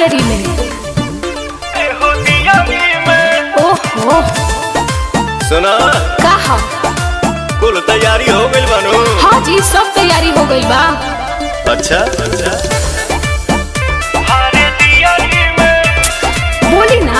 देरी में ओहो सुना का हा कुल तैयारी हो गइल बानू हाँ जी सब तैयारी हो गई बा अच्छा अच्छा बोली ना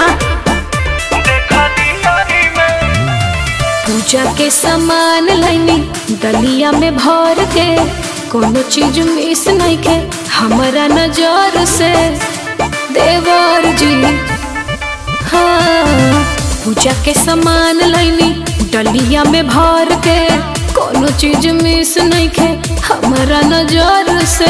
पूजा के सामान लैनी दलिया में भर के कोनो चीज मिस नहीं के हमारा नजर से देवर जी हाँ पूजा के सामान लैनी डलिया में भर के कोनो चीज मिस नहीं के हमारा नजर से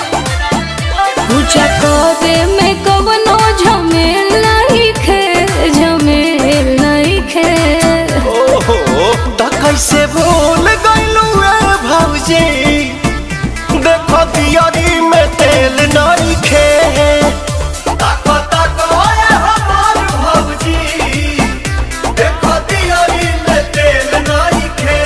पूजा करे में कवनो झमेल नहीं खे झमेल नहीं खे ओहो त कैसे भूल गइलू ए भौजी देखो दियारी में तेल नहीं खे ताको ताको ए हमार भौजी देखो दियारी में तेल नहीं खे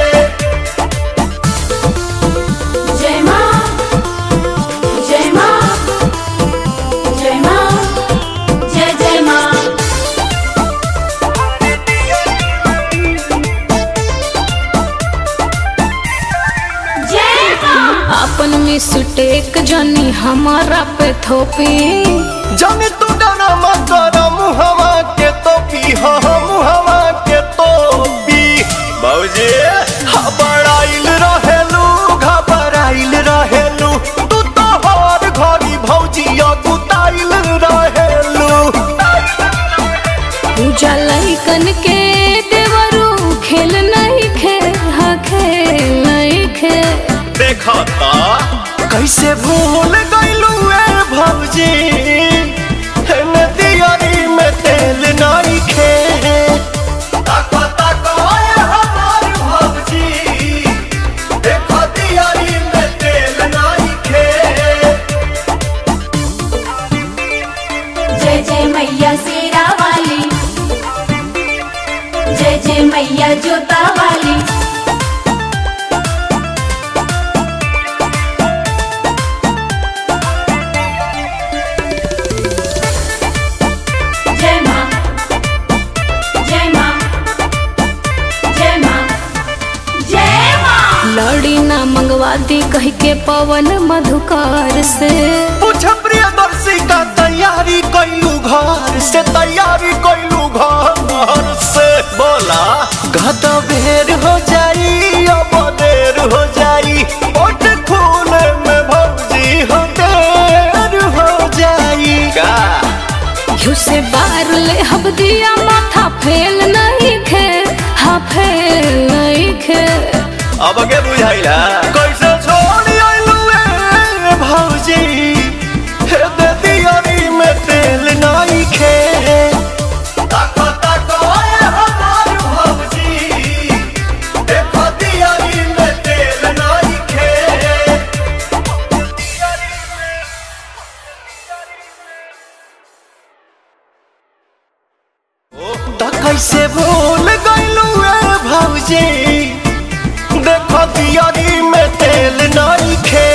जय माँ जय माँ जय माँ जय जय माँ अपन मिस्टेक जानी हमारा पे थोपी जाने तू डरा मत कर मुहवा के तो पी हो मुहवा के तो पी बाबूजी घबराइल रहेलू घबराइल रहेलू तू तो हर घड़ी भौजी गुताइल रहेलू पूजा लइकन के देवरू खेल नहीं खे हाँ खेल नहीं खे देखा ता कैसे भूल गइलू ए भौजी हेने दियारी में तेल नहीं खे ताको ताको ए हमार भौजी देखो दियारी में तेल नहीं खे जय जय मैया शेरा वाली जय जय मैया जोता वाली जय माँ जय माँ जय माँ जय माँ लड़ी ना मंगवा दी कह के पवन मधुकार से पूछ प्रियदर्शी का तैयारी कैलू घर से तैयारी कैलू घर से बोला गद बेर हो जाई अब देर हो जाई ओट खूने में भौजी हो देर हो जाई का घिउ से बार ले हब दिया माथा फेल नहीं खे हाँ फेल नहीं खे अब के बुझाइला कैसे छोड़ आइलू ए भौजी हे दे दियारी में तेल नहीं खे ताको ताको ए हमार भौजी देखो दियारी में तेल नहीं खे त कैसे भूल गइलू ए भौजी देखो दियारी में तेल नहीं खे